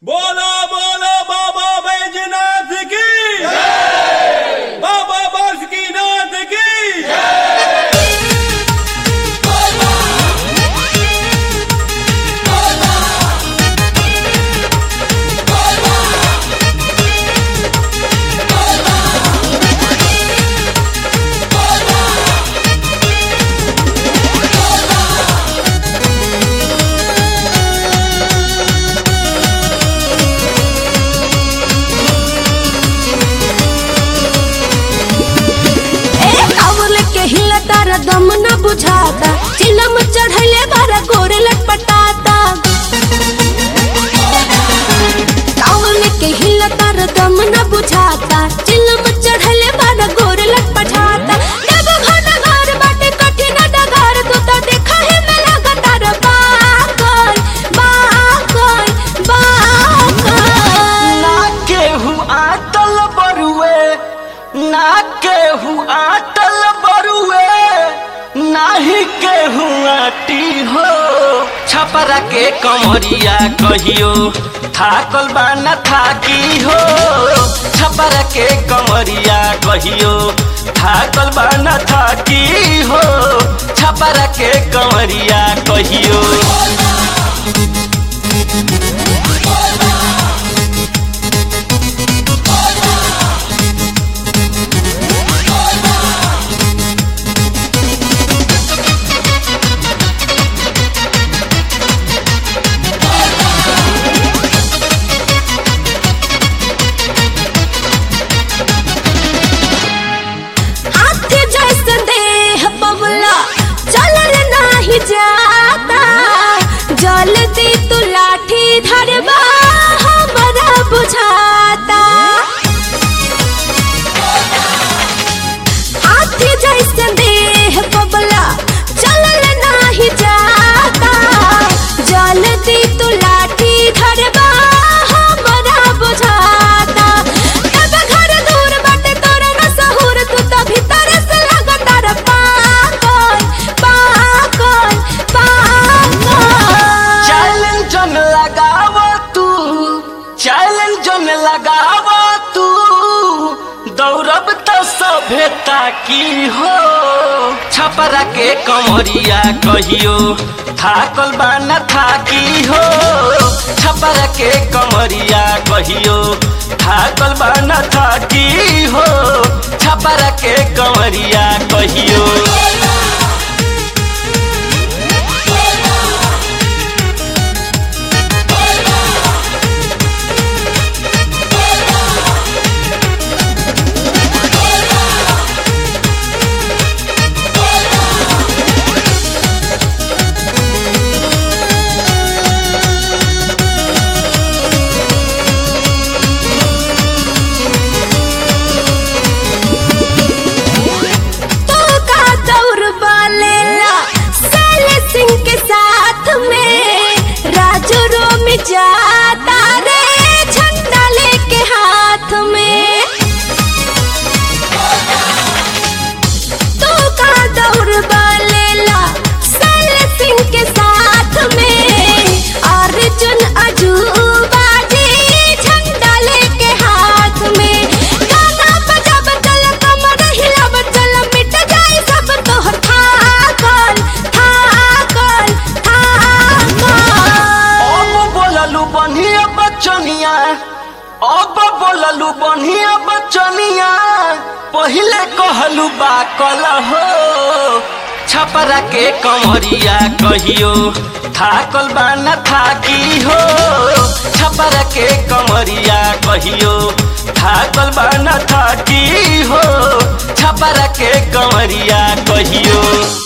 बोलो बोलो बाबा बैजनाथ की बाबा बासुकीनाथ की ए कावल के हिला तारा दम न बुझाता चिलम चढ़ले बारा गोरे लटपटाता कावल के हिला तारा दम न बुझाता चिलम चढ़ले बारा गोरे लटपटाता जब घन घर बाटे कठिन डगर तू तो देखा है मैं लगातार बाकल बाकल बाकल ना केहू आटल बरुए ना केहू आटल बरुए नाही केहू आटी हो छपरा के कमरिया कहियो थाकल बा न थाकी हो छपरा के कमरिया कहियो थाकल बा न थाकी हो छपरा के कमरिया कहियो हाथ जैसे देह पवला चलल नाही जाता जल्दी तू लाठी धरबा हमरा बुझाता हाथ जैसे देह पवला चलल नाही जाता जल्दी तू लाठी धरबा हमरा बुझाता तब घर दूर बाटे तोरे न सहूर तू तो भीतर से लगातार पागल पागल पागल चैलेंज न लगाव तू चैलेंज न लगाव तू दौड़ब त सभ्यता की हो छपरा के कमरिया कहियो थाकल बा न थाकी हो छपरा के कमरिया कहियो थाकल बा न थाकी हो छपरा के कमरिया कहियो तू का दौर बालेला साल सिंह के साथ में राजू रोम जाता रे झंडा लेके हाथ में तू का दौर बालेला साल सिंह के साथ में अर्जुन अजूबा जी झंडा लेके हाथ में गाना बजा बचल कमर हिला बचल मिट जाई सब तोहर थाकल थाकल थाकल अब बोललू बढ़िया बचनिया अब बोललू बढ़िया बचनिया पहिले कहलू बा कल हो छपरा के कमरिया कहियो थाकल बा न थाकी हो छपरा के कमरिया कहियो थाकल बा न थाकी हो छपरा के कमरिया कहियो